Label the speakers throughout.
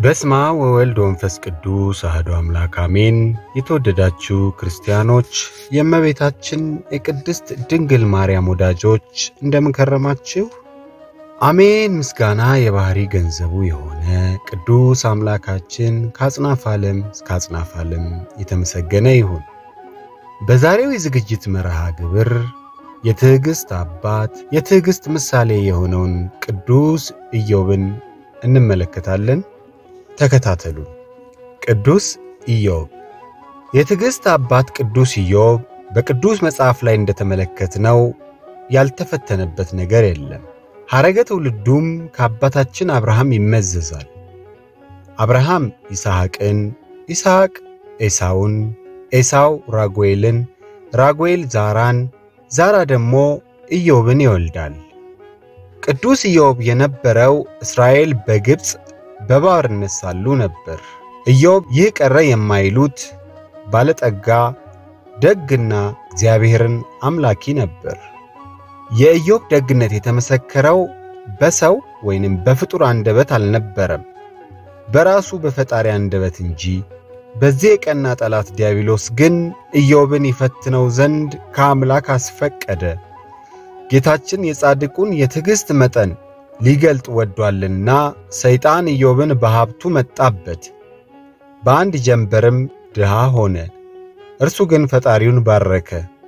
Speaker 1: በስማ ወወልድ ወንፈስ ቅዱስ አህዶ አምላክ አሜን። የተወደዳችሁ ክርስቲያኖች የእመቤታችን የቅድስት ድንግል ማርያም ወዳጆች እንደምንከረማችሁ አሜን። ምስጋና የባህሪ ገንዘቡ የሆነ ቅዱስ አምላካችን ከአጽናፍ ዓለም እስከ አጽናፍ ዓለም የተመሰገነ ይሁን። በዛሬው የዝግጅት መርሃ ግብር የትዕግሥት አባት የትዕግሥት ምሳሌ የሆነውን ቅዱስ ኢዮብን እንመለከታለን። ተከታተሉ። ቅዱስ ኢዮብ። የትዕግሥት አባት ቅዱስ ኢዮብ በቅዱስ መጽሐፍ ላይ እንደተመለከትነው ያልተፈተነበት ነገር የለም። ሐረገ ትውልዱም ከአባታችን አብርሃም ይመዘዛል። አብርሃም ይስሐቅን፣ ይስሐቅ ኤሳውን፣ ኤሳው ራጉኤልን፣ ራጉኤል ዛራን፣ ዛራ ደግሞ ኢዮብን ይወልዳል። ቅዱስ ኢዮብ የነበረው እስራኤል በግብፅ በባርነት ሳሉ ነበር። ኢዮብ ይህ ቀረ የማይሉት ባለጠጋ፣ ደግና እግዚአብሔርን አምላኪ ነበር። የኢዮብ ደግነት የተመሰከረው በሰው ወይንም በፍጡር አንደበት አልነበረም፣ በራሱ በፈጣሪ አንደበት እንጂ። በዚህ የቀና ጠላት ዲያብሎስ ግን ኢዮብን ይፈትነው ዘንድ ከአምላክ አስፈቀደ። ጌታችን የጻድቁን የትዕግሥት መጠን ሊገልጥ ወዷልና ሰይጣን ኢዮብን በሀብቱ መጣበት፣ በአንድ ጀንበርም ድሃ ሆነ። እርሱ ግን ፈጣሪውን ባረከ።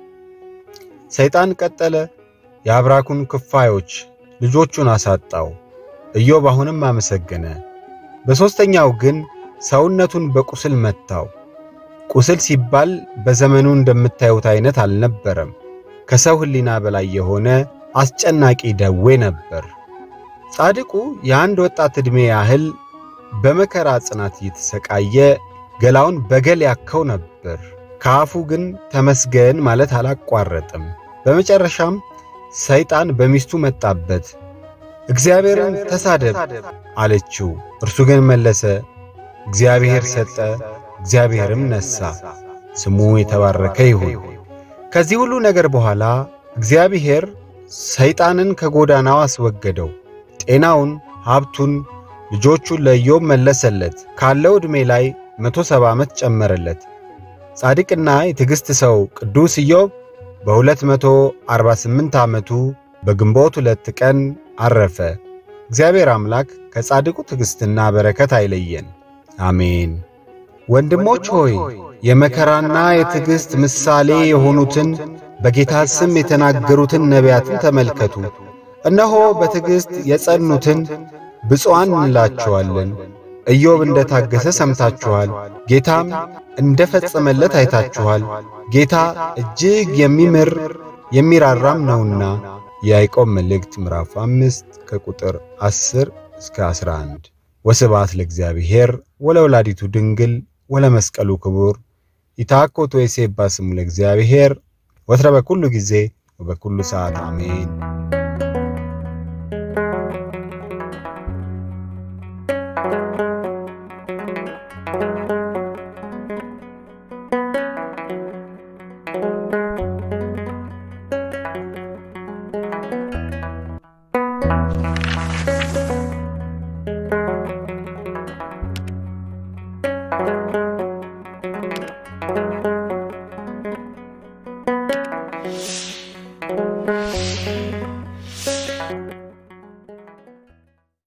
Speaker 1: ሰይጣን ቀጠለ፣ የአብራኩን ክፋዮች ልጆቹን አሳጣው። ኢዮብ አሁንም አመሰገነ። በሦስተኛው ግን ሰውነቱን በቁስል መታው። ቁስል ሲባል በዘመኑ እንደምታዩት አይነት አልነበረም። ከሰው ሕሊና በላይ የሆነ አስጨናቂ ደዌ ነበር። ጻድቁ የአንድ ወጣት ዕድሜ ያህል በመከራ ጽናት እየተሰቃየ ገላውን በገል ያከው ነበር። ከአፉ ግን ተመስገን ማለት አላቋረጥም። በመጨረሻም ሰይጣን በሚስቱ መጣበት። እግዚአብሔርን ተሳደብ አለችው። እርሱ ግን መለሰ፣ እግዚአብሔር ሰጠ፣ እግዚአብሔርም ነሣ፣ ስሙ የተባረከ ይሁን። ከዚህ ሁሉ ነገር በኋላ እግዚአብሔር ሰይጣንን ከጎዳናው አስወገደው። ጤናውን፣ ሀብቱን፣ ልጆቹን ለኢዮብ መለሰለት። ካለው ዕድሜ ላይ መቶ ሰባ ዓመት ጨመረለት። ጻድቅና የትዕግሥት ሰው ቅዱስ ኢዮብ በሁለት መቶ አርባ ስምንት ዓመቱ በግንቦት ሁለት ቀን አረፈ። እግዚአብሔር አምላክ ከጻድቁ ትዕግሥትና በረከት አይለየን፣ አሜን። ወንድሞች ሆይ የመከራና የትዕግሥት ምሳሌ የሆኑትን በጌታ ስም የተናገሩትን ነቢያትን ተመልከቱ። እነሆ በትዕግሥት የጸኑትን ብፁዓን እንላቸዋለን። ኢዮብ እንደ ታገሰ ሰምታችኋል፣ ጌታም እንደ ፈጸመለት አይታችኋል። ጌታ እጅግ የሚምር የሚራራም ነውና። የያዕቆብ መልእክት ምዕራፍ አምስት ከቁጥር 10 እስከ 11። ወስብሐት ለእግዚአብሔር ወለወላዲቱ ድንግል ወለመስቀሉ ክቡር ይትሐኮቱ ወይሴባ ስሙ ለእግዚአብሔር ወትረ በኩሉ ጊዜ ወበኩሉ ሰዓት አሜን።